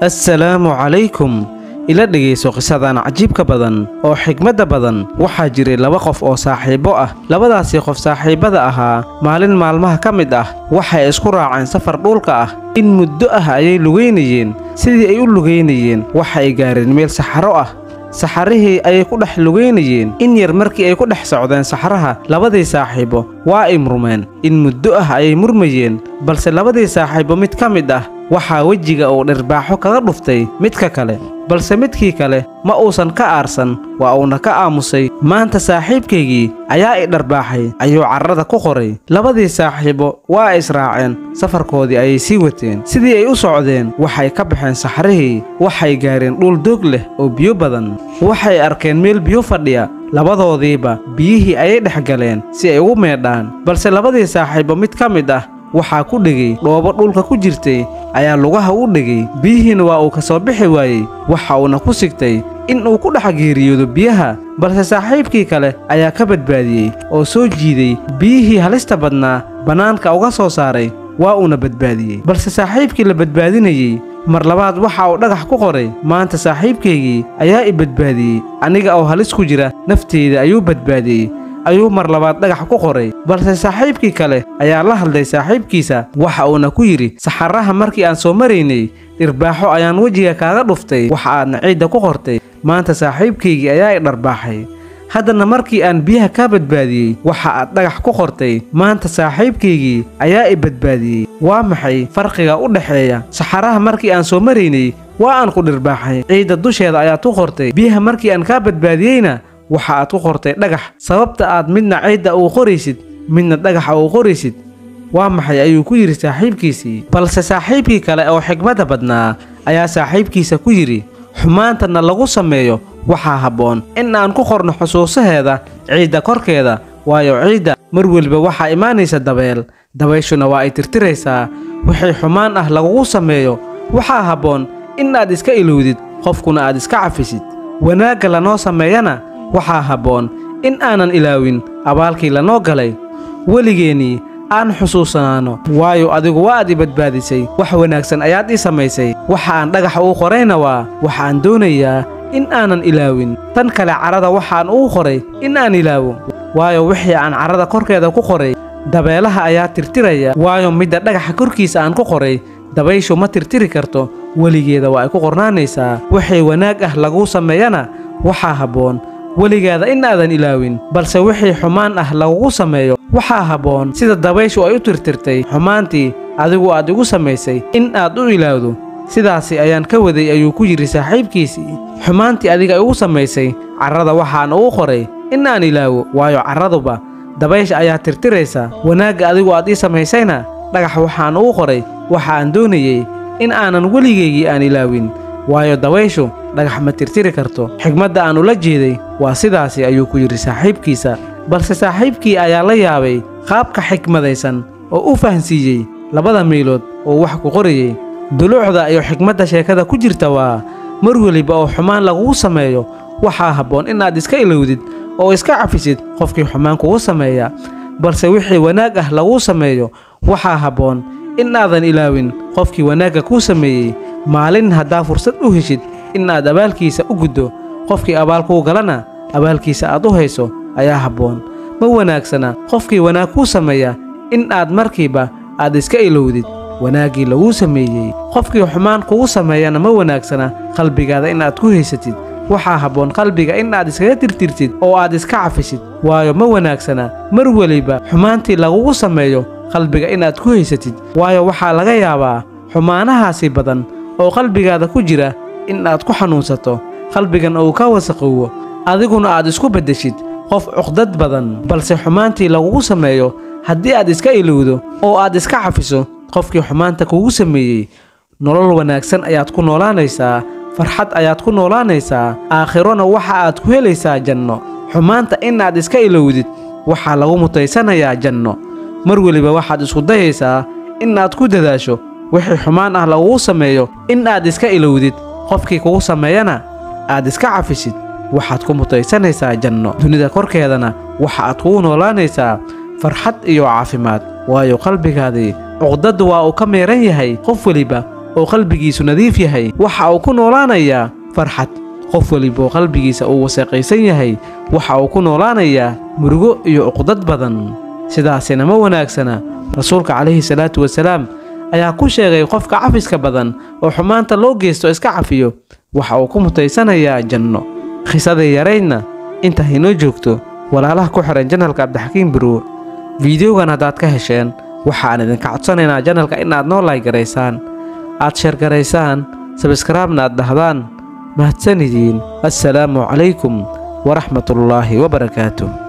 assalaamu calaykum ila dhegayso qisadan cajiibka badan oo xigmadda badan waxaa jiray laba qof oo saaxiibbo ah labadaasii qof saaxiibbada ahaa maalin maalmaha ka mid ah waxay isku raaceen safar dhulka ah in muddo ah ayay lugaynayeen sidii ay u lugaynayeen waxa ay gaareen meel saxaro ah saxarihii ayay ku dhex lugaynayeen in yar markii ay ku dhex socdeen saxaraha labadii saaxiibo waa ay murmeen in muddo ah ayay murmayeen balse labadii saaxiibo mid ka mid ah waxaa wejiga uu dhirbaaxo kaga dhuftay midka kale balse midkii kale ma uusan ka aarsan waa uuna ka aamusay maanta saaxiibkaygii ayaa i dharbaaxay ayuu carrada ku qoray labadii saaxiibo waa ay israaceen safarkoodii ayay sii wateen sidii ay u socdeen waxay ka baxeen saxrihii waxay gaareen dhul doog leh oo biyo badan waxay arkeen meel biyo fadhiya labadoodiiba biyihii ayay dhex galeen si ay ugu meedhaan balse labadii saaxiibo mid ka mid ah waxaa ku dhegay dhoobo dhulka ku jirtay ayaa lugaha u dhegay biyihiina waa uu ka soo bixi waayey waxa uuna ku sigtay in uu ku dhex geeriyoodo biyaha balse saaxiibkii kale ayaa ka badbaadiyey oo soo jiiday biyihii halista badnaa bannaanka uga soo saaray waa uuna badbaadiyey balse saaxiibkii la badbaadinayey mar labaad waxa uu dhagax ku qoray maanta saaxiibkaygii ayaa i badbaadiyey aniga oo halis ku jira nafteyda ayuu badbaadiyey ayuu mar labaad dhagax ku qoray balse saaxiibkii kale ayaa la hadlay saaxiibkiisa waxa uuna ku yidhi saxaraha markii aan soo maraynay dhirbaaxo ayaan wejiga kaaga dhuftay waxa aadna ciidda ku qortay maanta saaxiibkaygii ayaa i dharbaaxay haddana markii aan biyaha kaa badbaadiyey waxa aad dhagax ku qortay maanta saaxiibkaygii ayaa i badbaadiyey waa maxay farqiga u dhexeeya saxaraha markii aan soo maraynay waa aan ku dhirbaaxay ciidda dusheeda ayaad ku qortay biyaha markii aan kaa badbaadiyeyna waxa aad ku qortay dhagax sababta aad midna ciidda uu qoraysid midna dhagaxa uu qoraysid waa maxay ayuu ku yidhi saaxiibkiisii balse saaxiibkii kale oo xigmadda badnaa ayaa saaxiibkiisa ku yidhi xumaantana lagu sameeyo waxaa habboon in aan ku qorno xusuusaheeda ciidda korkeeda waayo ciidda mar weliba waxaa imaanaysa dabeel dabayshuna waa ay tirtiraysaa wixii xumaan ah lagugu sameeyo waxaa habboon in aad iska ilowdid qofkuna aad iska cafisid wanaagga lanoo sameeyana waxaa habboon in aanan ilaawin abaalkii lanoo galay weligeennii aan xusuusanaanno waayo adigu waa aad i badbaadisay wax wanaagsan ayaad ii samaysay waxa aan dhagaxa uu qorayna waa waxaan doonayaa in aanan ilaawin tan kale carrada waxaan uu qoray in aan ilaawo waayo wixii aan carrada korkeeda ku qoray dabeelaha ayaa tirtiraya waayo midda dhagaxa korkiisa aan ku qoray dabayshu ma tirtiri karto weligeeda waa ay ku qornaanaysaa wixii wanaag ah laguu sameeyana waxaa habboon weligaada in aadan ilaawin balse wixii xumaan ah lagugu sameeyo waxaa habboon sida dabayshu ay u tirtirtay xumaantii adigu aad igu samaysay in aad u ilaawdo sidaasi ayaan ka waday ayuu ku yidhi saaxiibkiisii xumaantii adiga igu samaysay carrada waxaan ugu qoray in aan ilaawo waayo carraduba dabaysha ayaa tirtiraysa wanaagga adigu aad ii samaysayna dhagax waxaan ugu qoray waxa aan doonayey in aanan weligaygii aan ilaawin waayo dabayshu dhagax ma tirtiri karto xigmadda aan ula jeeday waa sidaasi ayuu ku yidhi saaxiibkiisa balse saaxiibkii ayaa la yaabay qaabka xikmadaysan oo u fahansiiyey labada meelood oo wax ku qorayey duluucda iyo xikmadda sheekada ku jirta waa mar weliba oo xumaan lagugu sameeyo waxaa habboon inaad iska ilowdid oo iska cafisid qofkii xumaan kugu sameeya balse wixii wanaag ah laguu sameeyo waxaa habboon in aadan ilaawin qofkii wanaagga kuu sameeyey maalin haddaa fursad u heshid in aad abaalkiisa u guddo qofkii abaal kuu galana abaalkiisa aad u hayso ayaa habboon ma wanaagsana qofkii wanaag kuu sameeya in aad markiiba aad iska ilowdid wanaaggii laguu sameeyey qofkii xumaan kugu sameeyana ma wanaagsana qalbigaada in aad ku haysatid waxaa habboon qalbiga in aad iskaga tirtirtid oo aad iska cafisid waayo ma wanaagsana mar weliba xumaantii lagugu sameeyo qalbiga inaad ku haysatid waayo waxaa laga yaabaa xumaanahaasi badan oo qalbigaada ku jira in aad ku xanuunsato qalbigan uu ka wasaqoowo adiguna aad isku beddeshid qof cuqdad badan balse xumaantii lagugu sameeyo haddii aad iska ilowdo oo aad iska cafiso qofkii xumaanta kugu sameeyey nolol wanaagsan ayaad ku noolaanaysaa farxad ayaad ku noolaanaysaa aakhirona waxa aad ku helaysaa janno xumaanta inaad iska ilowdid waxaa lagu mutaysanayaa janno mar weliba waxaad isku dayaysaa in aad ku dadaasho wixii xumaan ah lagugu sameeyo in aad iska ilowdid qofkii kugu sameeyana aad iska cafisid waxaad ku mutaysanaysaa janno dunida korkeedana waxa aad kugu noolaanaysaa farxad iyo caafimaad waayo qalbigaadii cuqdaddu waa uu ka meeran yahay qof weliba oo qalbigiisu nadiif yahay waxa uu ku noolaanayaa farxad qof weliba oo qalbigiisa uu wasaqaysan yahay waxa uu ku noolaanayaa murugo iyo uqdad badan sidaasina ma wanaagsana rasuulka calayhi salaatu wasalaam ayaa ku sheegay qofka cafiska badan oo xumaanta loo geysto iska cafiyo waxa uu ku mutaysanayaa janno khisadii yaraydna inta haynoo joogto walaalaha ku xihan janalka cabdixakiim baruur fiideogan haddaad ka hesheen waxaan idinka codsanaynaa janalka inaad noo laygaraysaan aad sheergaraysaan sabskraibna aad dhahdaan mahadsan idiin assalaamu calaykum waraxmatullaahi wabarakaatuh